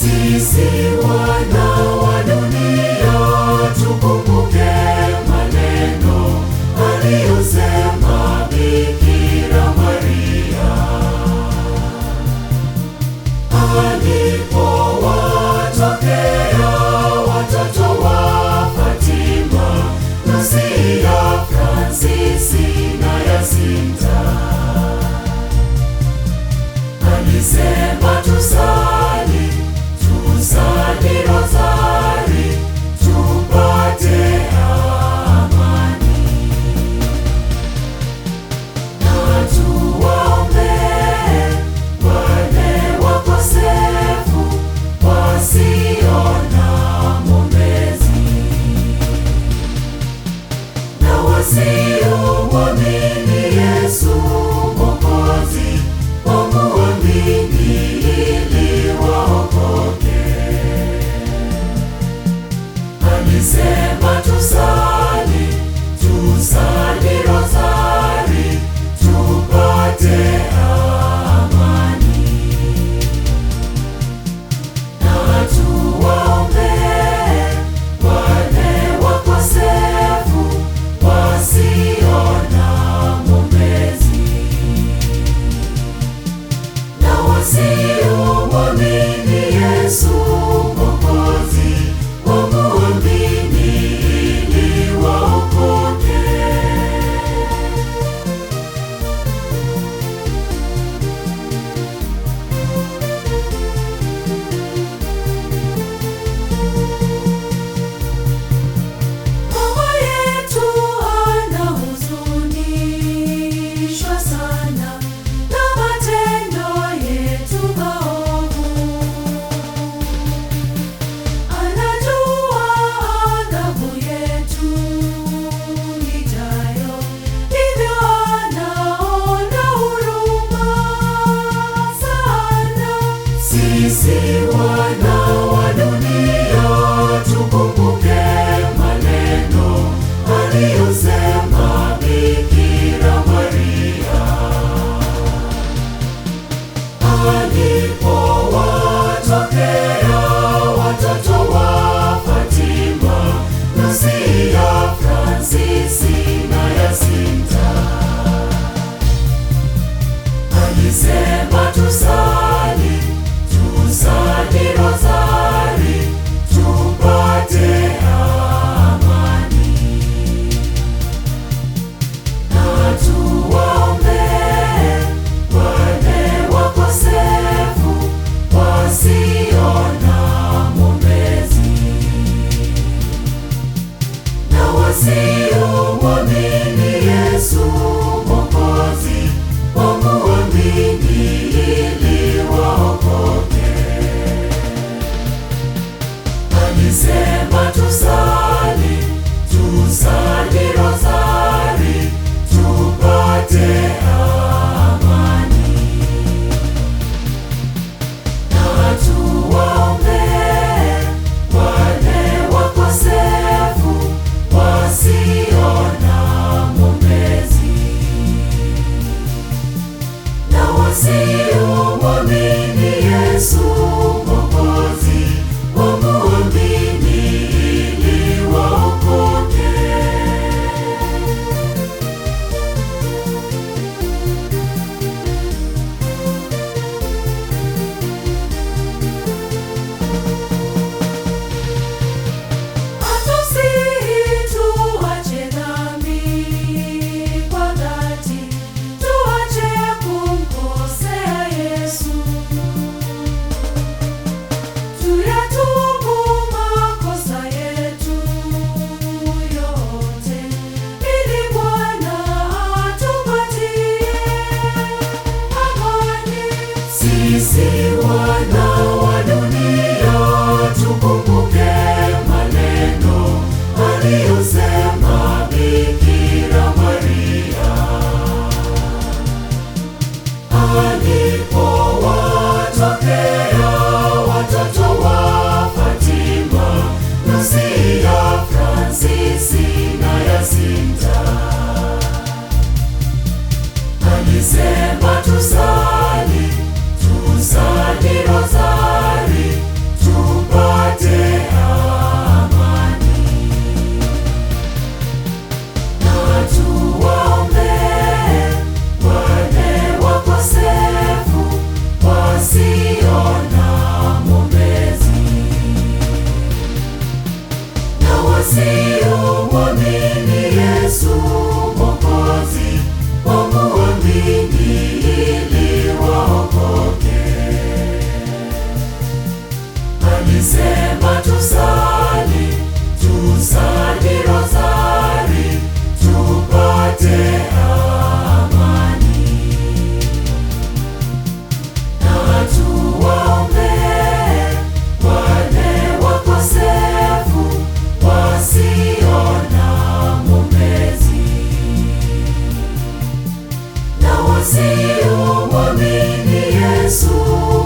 Sisi wana wa dunia tukumbuke maneno aliyosema Bikira Maria alipowatokea watoto wa Fatima, Lucia, Fransisi na Yasinta. Alisema tusali, tusali rozari, tupate amani na tuwaombee wale wakosefu wasio na mwombezi na wasiomwamini Yesu Mwokozi wamuamini ili waokoke. Alisema tusali, tusali rozari, tupate amani na tuwaombee wale wakosefu wasio na mwombezi na wasiomwamini Yesu Mwokozi wamuamini ili waokoke. Mama yetu anahuzunishwa sana na matendo yetu maovu. Anajua adhabu yetu ijayo, hivyo anaona huruma sana. Sisi wana wa dunia tukumbuke maneno aliyosema Bikira Maria alipowatokea watoto wa Fatima, Lucia, Fransisi na Yasinta. Alisema tusali, tusali rozari, tupate amani na tuwaombee wale wakosefu wasio na mwombezi na wasiomwamini Yesu Mwokozi wamuamini ili waokoke. Alisema tusali, tusali rozari, tupate amani na tuwaombee wale wakosefu wasio na mwombezi na wasiomwamini Yesu Mwokozi wamuamini ili waokoke. Atusihi tuache dhambi kwa dhati, tuache kumkosea Yesu. Tuyatubu makosa yetu yote, ili Bwana atupatie amani. Sisi wana wa dunia tukumbuke maneno aliyosema Bikira Maria alipowatokea watoto wa Fatima, Lucia, Fransisi na Yasinta. Alisema tusali, tusali rozari, alisema tusali, tusali rozari tupate amani, na tuwaombee wale wakosefu wasio na mwombezi na wasiomwamini Yesu